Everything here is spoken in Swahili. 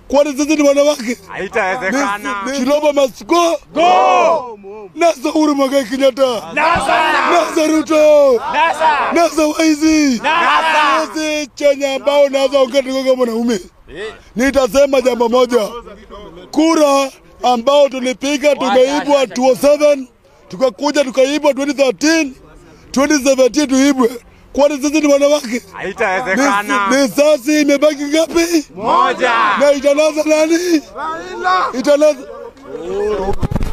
Kwani sisi ni wanawake? Haitawezekana. Chiloba must go. Go. Nasa Uhuru Muigai Kenyatta. Nasa Ruto. Nasa Waizi. Sisi Kenya ambao naweza ongea tukiwa kama mwanaume. Nitasema jambo moja. Kura ambao tulipiga tumeibwa 2007 tukakuja tukaibwa 2013 2017 tuibwe. Kwani sisi ni wanawake? Haitawezekana. Ni sasi imebaki ngapi? Moja. Na italaza nani? Italaza